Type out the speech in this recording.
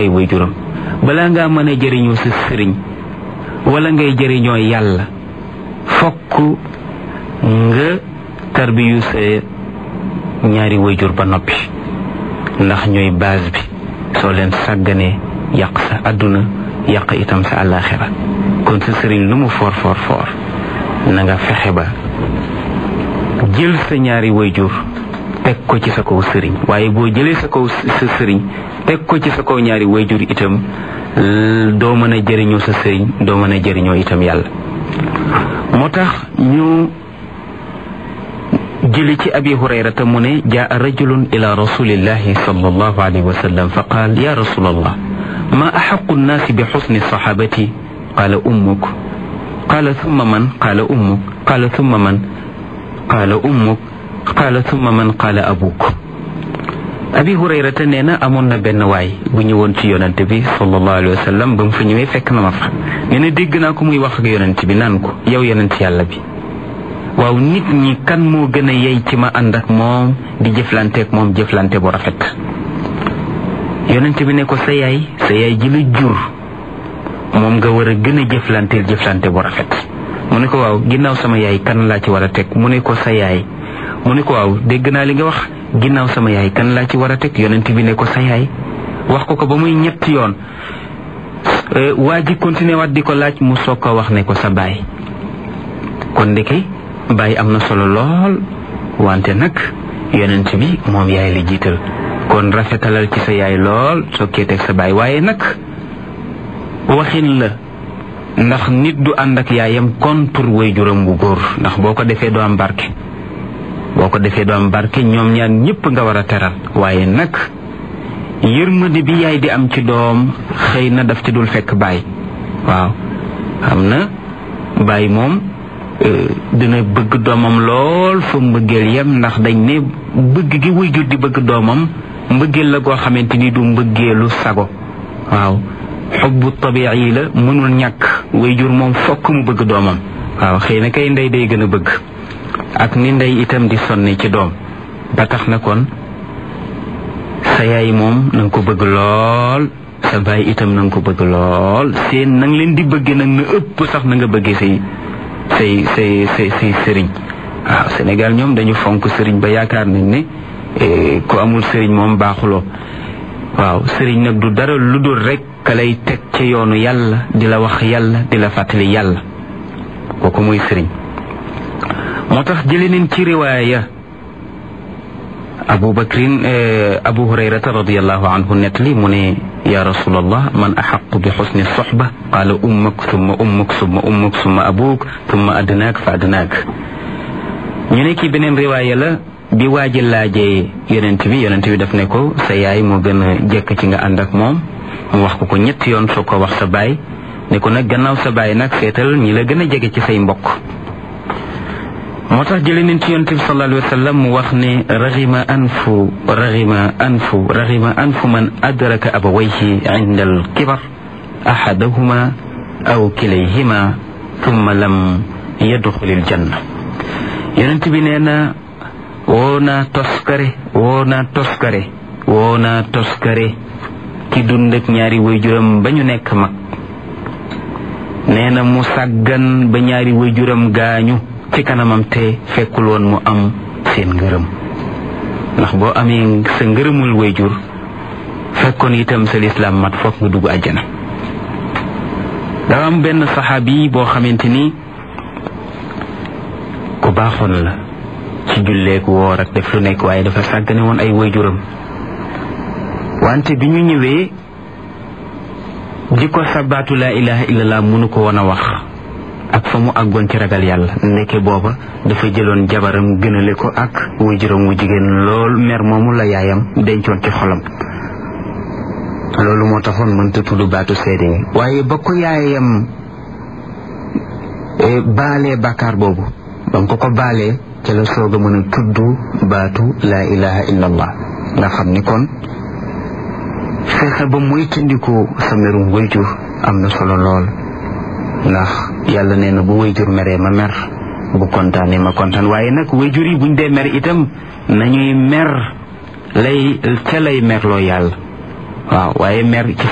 ay waajuram balaa ngaa mën a jëriñoo sa sëriñ wala ngay jëriñoo yàlla fokk nga tarbiyu sa ñaari waajur ba noppi ndax ñooy base bi soo leen sàgganee yàq sa àdduna yàq itam sa àllaaxira kon sa sëriñ lu mu foor foor foor na nga fexe ba jël sa ñaari waajur teg ko ci sa kaw sëriñ waaye boo jëlee sa kaw sa sëriñ teg ko ci sa kaw ñaari waajur itam doo mën a jëriñoo sa sëriñ doo mën a jëriñoo itam yàlla moo tax ñu jëli ci abi hurayrata mu ne jaa rajulun ila rasulillahi sallallahu alayhi wa sallam fa qaal ya rasulallah ma axaqu nnaasi bi xusni saxaabati qaala ummuk qaala thumma man qaala ummuk qaala thumma man qaala ummuk qaala thumma man qaala abuk abi hurayrata nee na amoon na benn waay bu ñëwoon ci yonante bi sallallahu alayhi wa sallam ba mu fa ñëwee fekk na ma fa nee na dégg naa ko muy wax ak yonante bi naan ko yow yonent yàlla bi waaw nit ñi kan moo gën a yey ci ma ànd ak moom di jëflanteek moom jëflante bu rafet yonente bi ne ko sa yaay sa yaay ji la jur moom nga war a gën a jëflanteel jëflante bu rafet mu ne ko waaw ginnaaw sama yaay kan laa ci war a teg mu ne ko sa yaay mu ne ko waaw dégg naa li nga wax ginnaaw sama yaay kan laa ci war a teg yonente bi ne ko sa yaay wax ko ko ba muy ñetti yoon waa ji continué waat di ko laaj mu soog ko wax ne ko sa baay kon ndeke baay am na solo lool wante nag yonent bi moom yaay la jiital kon rafetalal ci sa yaay lool sokkee teg sa baay waaye nag waxin la ndax nit du ànd ak yaayam kontur waajuram bu góor ndax boo ko defee doo am barke boo ko defee doo am barke ñoom ñaan ñëpp nga war a teral waaye nag yërmande bi yaay di am ci doom xëy na daf ci dul fekk baay waaw xam na baay moom dina bëgg doomam lool fa mbëggeel yem ndax dañ ne bëgg gi waajur di bëgg doomam mbëggeel la goo xamante ni du mbëggeelu sago waaw xubbu tabi'i la mënul ñàkk waajur moom fokk mu bëgg doomam waaw xëy na kay ndey day gën a bëgg ak ni ndey itam di sonne ci doom ba tax na kon sa yaay moom na nga ko bëgg lool sa baay itam na nga ko bëgg lool seen na nga leen di bëggee nag na ëpp sax na nga bëggee say say say say say sëriñ waaw Sénégal ñoom dañu fonk sëriñ ba yaakaar nañ ne ku amul sëriñ moom baaxuloo waaw sëriñ nag du dara lu dul rek ka lay teg ci yoonu yàlla di la wax yàlla di la fàttali yàlla kooku muy sëriñ moo tax jële nañ ci riwaaya abu bakrin abu hurayrata radiallahu anhu nettali mu ne ya rasulallah man axaqu bi xusni soxba qaala ummuk summa ummuk summa ummuk summa abuk summa adnaak fa adnaak ñu ne kii beneen riwaaya la bi waaji laajee yonent bi yonent bi daf ne ko sa yaay moo gën a jekk ci nga ànd ak moom mu wax ko ko ñetti yoon soo ko wax sa baay ne ko nag gannaaw sa baay nag seetal ñi la gën a jege ci say mbokk moo tax jële nañ ci yonent bi sallallahu alayhi wa sallam mu wax ne raxima anfu raxima anfu raxima anfu man adraka abawayhi inda al kibar axadahuma aw kilayhima thumma lam yadxulil janna yonent bi nee na woo naa toskare woo naa toskare woo naa toskare ki dund ak ñaari waajuram ba ñu nekk mag nee na mu sàggan ba ñaari waajuram gaañu ci kanamam te fekkul woon mu am seen ngërëm ndax boo amee sa ngërëmul wayjur fekkoon itam sa lislaam mat foog nga dugg àjjana dafa am benn saxaabi boo xamante ni ku baaxoon la ci julleek woor ak def lu nekk waaye dafa sàggane woon ay wayjuram wante bi ñu ñëwee di ko sabaatu laa ilaha illallah mënu ko woon a wax ak fa mu àggoon ci ragal yàlla ndeke booba dafa jëloon jabaram gënale ko ak waajuram wu jigéen lool mer moomu la yaayam dencoon ci xolam loolu moo taxoon mënta tudd baatu seede yi waaye ba ko yaayam baalee bàkkaar boobu ba nga ko ko baalee ca la soog a mën a tudd baatu laa ilaha illallah nga xam ni kon fexe ba muy tëndiku sa merum wayjur am na solo lool ndax yàlla nee na bu wayjur meree ma mer bu kontaanee ma kontaan waaye nag wayjur yi buñ dee mer itam nañuy mer lay ca lay merloo yàlla waaw waaye mer ci